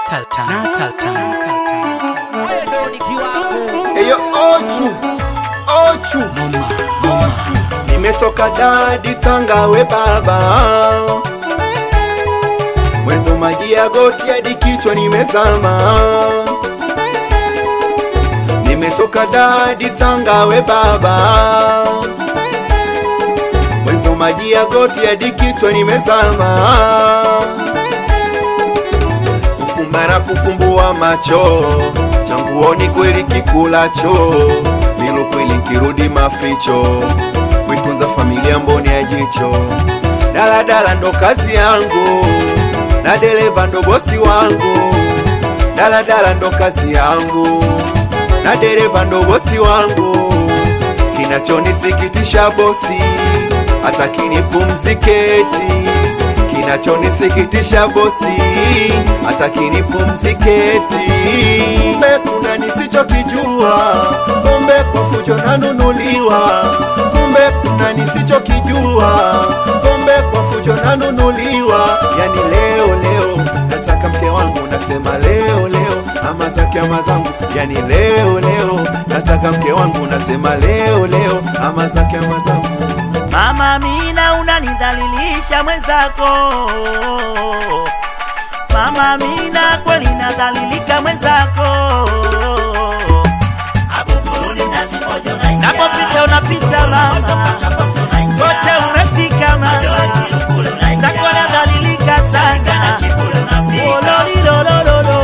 Natal time. Natal time. Natal time. Eyo Ochu, Ochu, Mama, Ochu. Nimetoka dadi Tanga we baba, mwezo maji ya goti hadi kichwa nimezama. Nimetoka dadi Tanga we baba, mwezo maji ya goti hadi kichwa nimezama. Kufumba na kufumbua macho changuoni kweli kikulacho milo kweli nkirudi maficho kuitunza familia mboni ya jicho daladala ndo kazi yangu na dereva ndo bosi wangu daladala ndo kazi yangu na dereva ndo bosi wangu kinachonisikitisha bosi hata kinipumziketi kinachonisikitisha bosi hata kinipumziketi kumbe kuna nisichokijua kumbe kwa fujo nanunuliwa kumbe kuna nisichokijua kumbe kwa fujo nanunuliwa yani leo leo nataka mke wangu nasema leo leo ama zake ama zangu yani leo leo nataka mke wangu nasema leo leo ama zake ama zangu Mama Amina unanidhalilisha mwenzako. Mama Amina kweli nadhalilika mwenzako. Napopita unapita mama, kote umefika mama, zako nadhalilika sana. Ololilolololo.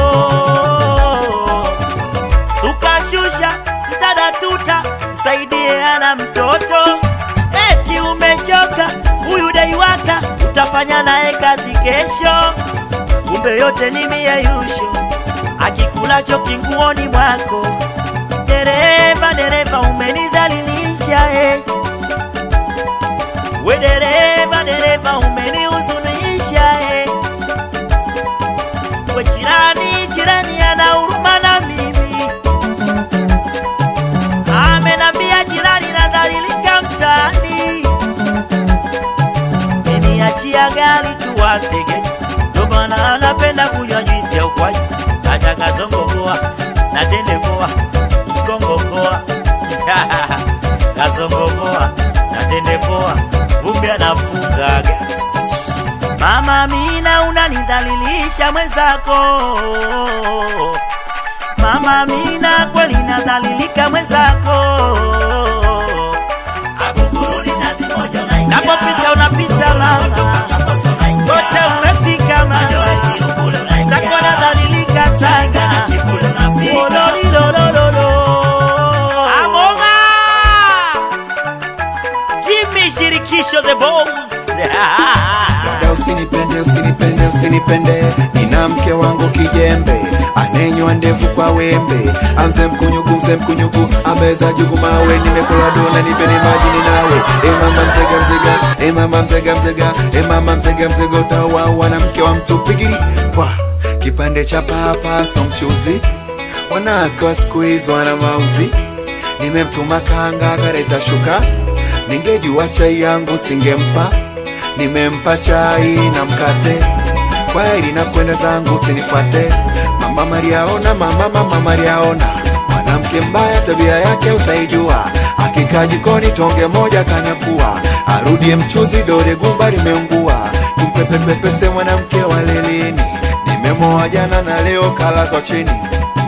Suka shusha msada tuta msaidie ana mtoto eti umechoka huyu daiwaka utafanya naye kazi kesho kumbe yote ni mieyusho akikulacho kinguoni mwako dereva dereva umenidhalilisha eh. we dereva dereva umenihuzunisha eh. we jirani jirani ana huruma na mimi amenambia jirani nadhalilika mtaani niachia gari tuwasege ndo maana anapenda kunywa juisi ya ukwaju hata kazongogoa na tende poa mkongogoa kazongogoa na tende poa vumbi anafungaga mama Amina unanidhalilisha mwenzako Mama Amina kweli nadhalilika mwenzako. Napopita unapita mama, kote umefika mama, zako nadhalilika sana. Ololilolololo. Amoma Jimmy shirikisho the boss Dada usinipende, usinipende, usinipende, nina mke wangu kijembe, anenywa ndevu kwa wembe, amze mkunyugu, mze mkunyugu, ameza jugu mawe, nimekula dona, nipeni maji ninawe, e mama mzega mzega, e mama mzega mzega, e mama mzega mzega, utawawa na mke wa mtu pigiri kwa kipande cha papa so mchuzi, wanawake wa siku hizi wana mauzi, nimemtuma kanga akareta shuka, ningejua chai yangu singempa nimempa chai na mkate kwaheri na kwenda zangu usinifuate mama mariaona mama mama mariaona mwanamke mbaya tabia yake utaijua akikaa jikoni tonge moja kanyakua arudie mchuzi dore gumba limeungua tumpepepepese mwanamke wa lelini nimemoa jana na leo kalazwa chini